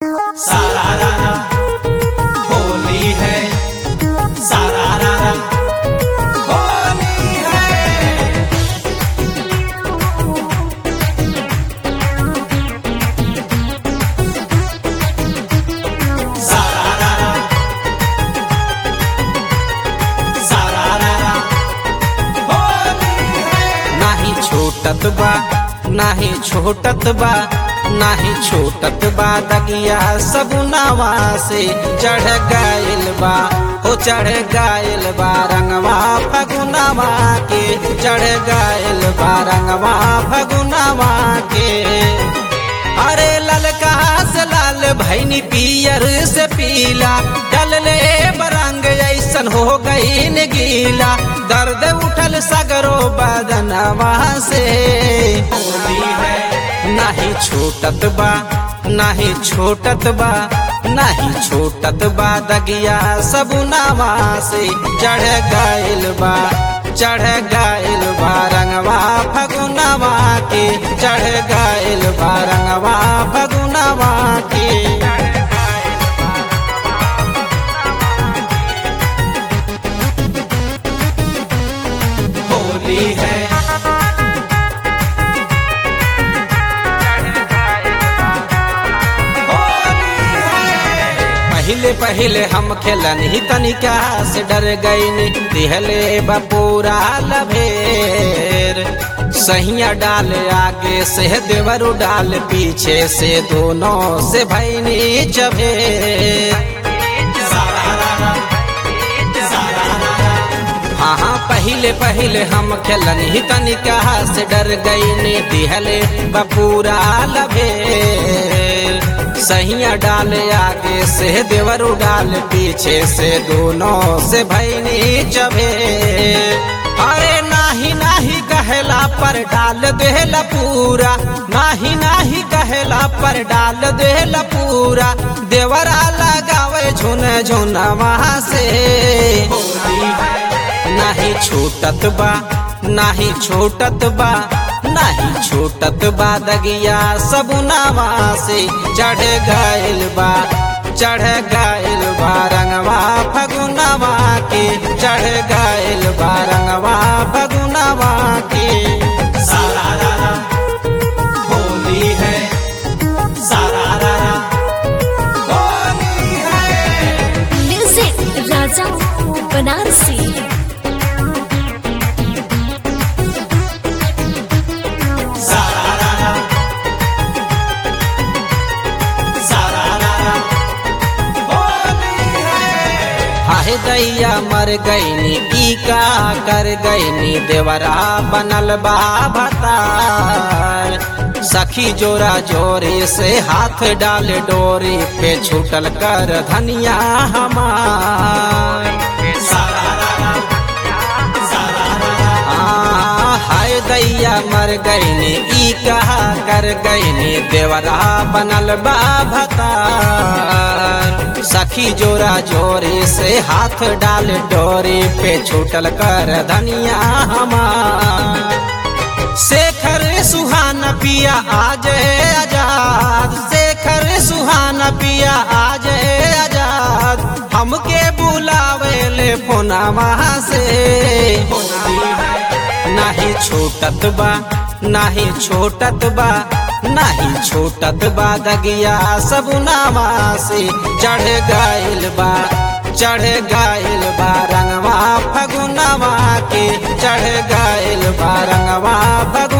सारा रारा होली है सारा रारा होली है सारा रारा सारा रारा होली है नाही छोटत बा नाही छोटत बा नाही छोटत बा दगिया सबुनावा से चढ़ गायल बा हो चढ़ गायल बा रंगवा फगुनावा के चढ़ गायल बा रंगवा फगुनावा के अरे ललका से लाल भैनी पियर से पीला डलले बरंग ऐसन हो गई न गीला दर्द उठल सगरो बदनवा से होली है नाही छोटत बा नाही छोटत बा नाही छोटत बा दगिया सबुनावा से चढ़ गायल बा चढ़ गायल बा रंगवा फगुनावा के चढ़ गायल बा रंगवा फगुनावा के होली है होली है पहले पहले हम खेलन ही तनिका से डर गईनी दिहले बपूरा लभेर सहिया डाल आगे से देवरु डाल पीछे से दोनों से भैनी जभेर सारा रारा सारा रारा हाँ हाँ पहले पहले हम खेलन ही तनिका से डर गईनी दिहले बपूरा लभेर सहिया डाल आगे से देवरु डाल पीछे से दोनों से भैनी चभे अरे नाही नाही कहला पर डाल देला पूरा नाही नाही कहला पर डाल देला पूरा देवरा लगावे झुन झुन वहाँ से होली है नाही छूटत बा नाही छूटत बा नाही छूटत बा दगिया सबुनावा से चढ़ गायल बा चढ़ गायल बा रंगवा फगुनावा के चढ़ गायल बा रंगवा फगुनावा के सारा रारा होली है सारा रारा होली है म्यूजिक राजा बनारसी सारा रारा सारा रारा होली है हाहे दैया मर गईनी की का कर गईनी देवरा बनल बा भतार सखी जोरा जोरे से हाथ डाल डोरी पे छूटल कर धनिया हमार सारा रारा सारा रारा आ, हाय दैया मर गईनी ई कहा कर गईनी देवरा बनल बा भतार सखी जोरा जोरे से हाथ डाल डोरी पे छूटल कर धनिया हमार शेखर सुहाना पिया आज आजाद शेखर सुहाना पिया आज आजाद हमके बुलावे ले फोनावा से होली है नाही छोटत बा नाही छोटत बा नाही छोटत बा दगिया सबुनावा से चढ़ गायल बा चढ़ गायल बा रंगवा फगुनावा के चढ़ गायल बा रंगवा फगुनावा